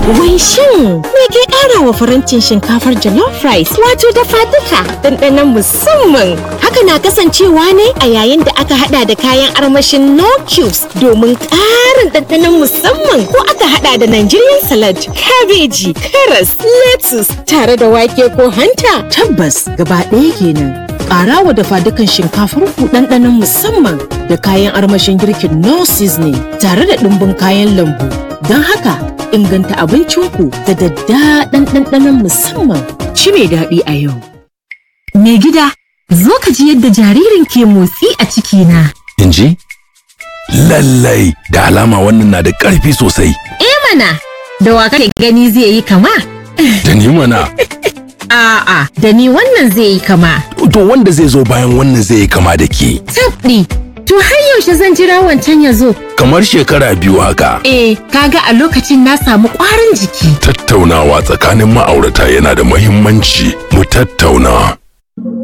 Wai shin me ke ƙara wa farancin shinkafar jollof rice wato dafa duka ɗanɗanon musamman. Haka na kasancewa ne a yayin da aka hada da kayan armashin no cubes domin ƙarin ɗanɗanon musamman ko aka hada da Nigerian salad, kabeji, karas, lettuce tare da wake ko hanta. Tabbas gaba ɗaya kenan. Ƙara wa dafa dukan shinkafar ku ɗanɗanon musamman da kayan armashin girkin no seasoning tare da ɗumbin kayan lambu. Don haka inganta abincinku da daddaɗan ɗanɗanon musamman. Ci mai daɗi a yau. Mai gida, zo ka ji yadda jaririn ke motsi a cikina. in ji? Lallai da alama wannan na da ƙarfi sosai. Eh mana, da wa kake gani zai yi kama? Da ni mana, A'a, da ni wannan zai yi kama. to wanda zai zo bayan wannan zai yi kama da ke. Tabɗi, to har yaushe zan jira wancan ya zo? Kamar shekara biyu haka. Eh, kaga a lokacin na samu ƙwarin jiki. Tattaunawa tsakanin ma'aurata yana da muhimmanci. Mu tattauna.